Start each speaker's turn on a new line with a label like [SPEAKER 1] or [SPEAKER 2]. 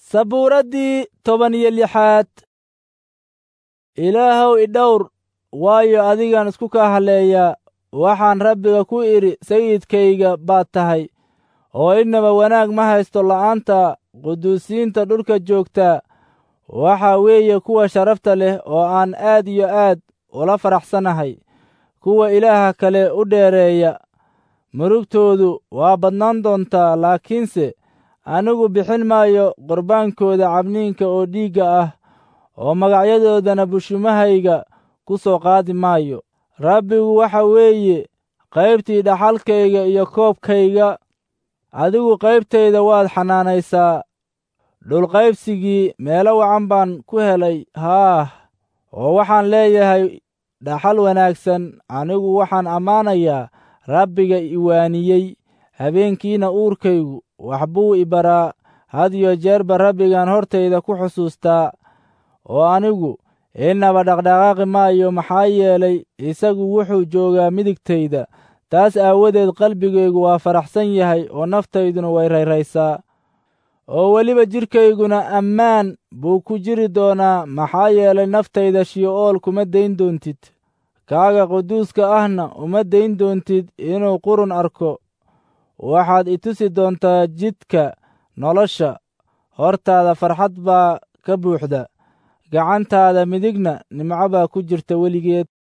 [SPEAKER 1] sabuuraddii toban iyo lixaad ilaahow idhowr waayo adigaan isku kaa halleeyaa waxaan rabbiga ku idhi sayidkayga baad tahay oo innaba wanaag ma haysto la'aanta quduusiinta dhulka joogtaa waxaa weeye kuwa sharafta leh oo aan aad iyo aad ula faraxsanahay kuwa ilaaha kale u dheereeya murugtoodu waa badnaan doontaa laakiinse anigu bixin maayo qurbaankooda cabniinka oo dhiigga ah oo magacyadoodana bushumahayga ku soo qaadi maayo rabbigu waxa weeye qaybtii dhaxalkayga iyo koobkayga adigu qaybtayda waad xanaanaysaa dhulqaybsigii meelo wacan baan ku helay haah oo waxaan leeyahay dhaxal wanaagsan anigu waxaan ammaanayaa rabbiga iwaaniyey habeenkiina uurkaygu wax buu i baraa had iyo jeerba rabbigaan hortayda ku xusuustaa oo anigu innaba dhaqdhaqaaqi maayo maxaa yeelay isagu wuxuu joogaa midigtayda taas aawadeed qalbigaygu waa faraxsan yahay oo naftayduna way rayraysaa oo weliba jidhkayguna ammaan buu ku jiri doonaa maxaa yeelay naftayda shi'ool kuma dayn doontid kaaga quduuska ahna uma dayn doontid inuu qurun arko waxaad i tusi doontaa jidka nolosha hortaada farxad baa ka buuxda gacantaada midigna nimco baa ku jirta weligeed